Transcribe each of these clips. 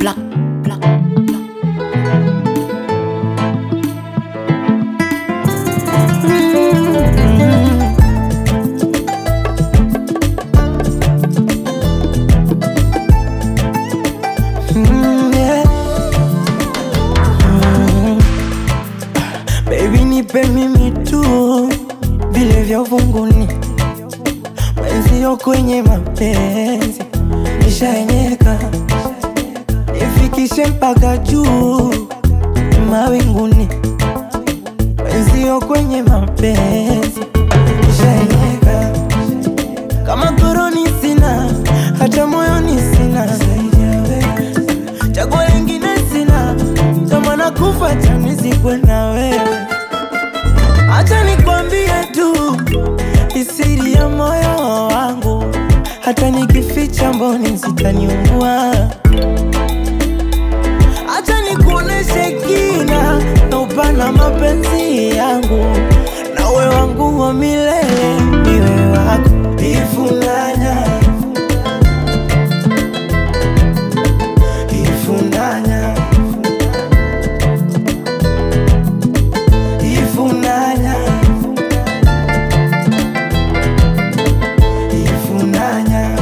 black, black, black. Mm, yeah. Mm. Baby nipe mimi tu vile vya uvunguni, mwenzio kwenye mapenzi nishaenyeka, nifikishe mpaka juu mawinguni, mwenzio kwenye mapenzi nishaenyeka, kama koroni sina, hata moyoni sina zaidi ya wewe chaguo lingine sina, kama nakufa chanizikwe na wewe. Acha nikwambie tu isiri ya moyo wangu, hata nikificha mboni zitaniungua. Acha nikuoneshe kina na upana mapenzi yangu, na uwe wangu wa milele, niwe wako ifunanya ifunanya ifunanya ifunanya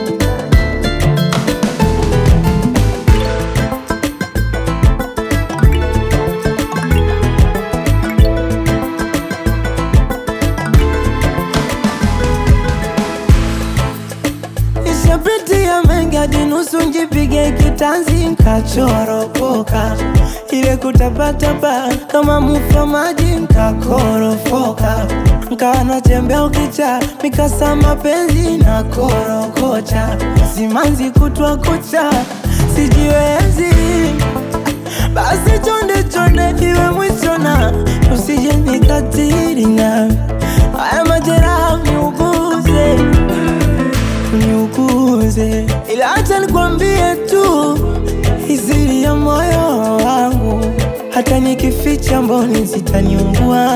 Nishapitia mengi hadi nusu njipige kitanzi nkachoropoka, ile kutapatapa kama mufa maji nkakorofoka, nkawa natembea ukicha mikasa mapenzi na korokocha, simanzi kutwa kucha sijiwezi, basi chonde chonde iwe mwisho na usije nikatiri na haya majeraha niuguze uniuguze, ila acha nikwambie tu iziri ya moyo wangu, hata nikificha mboni zitaniungua.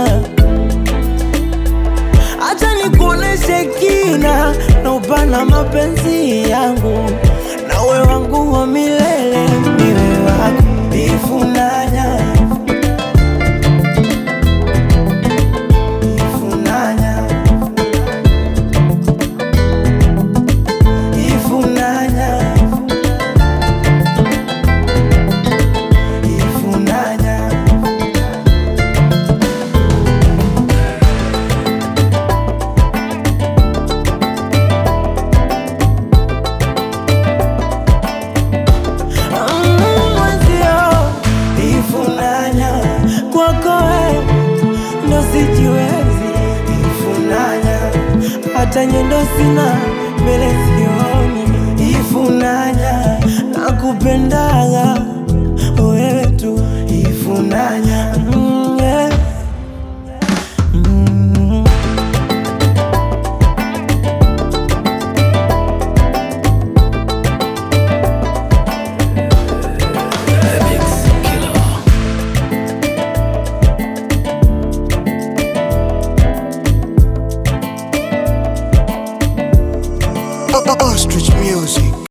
Acha nikuoneshe kina na upana mapenzi yangu, na uwe wangu wa milele, niwe wako ifunanya ifunanya ifunanya ifunanya Mm, mwenzio ifunanya kwako we ndo sijiwezi ifunanya hata nyendo sina mbele sioni ifunanya nakupendaga wewe tu ifunanya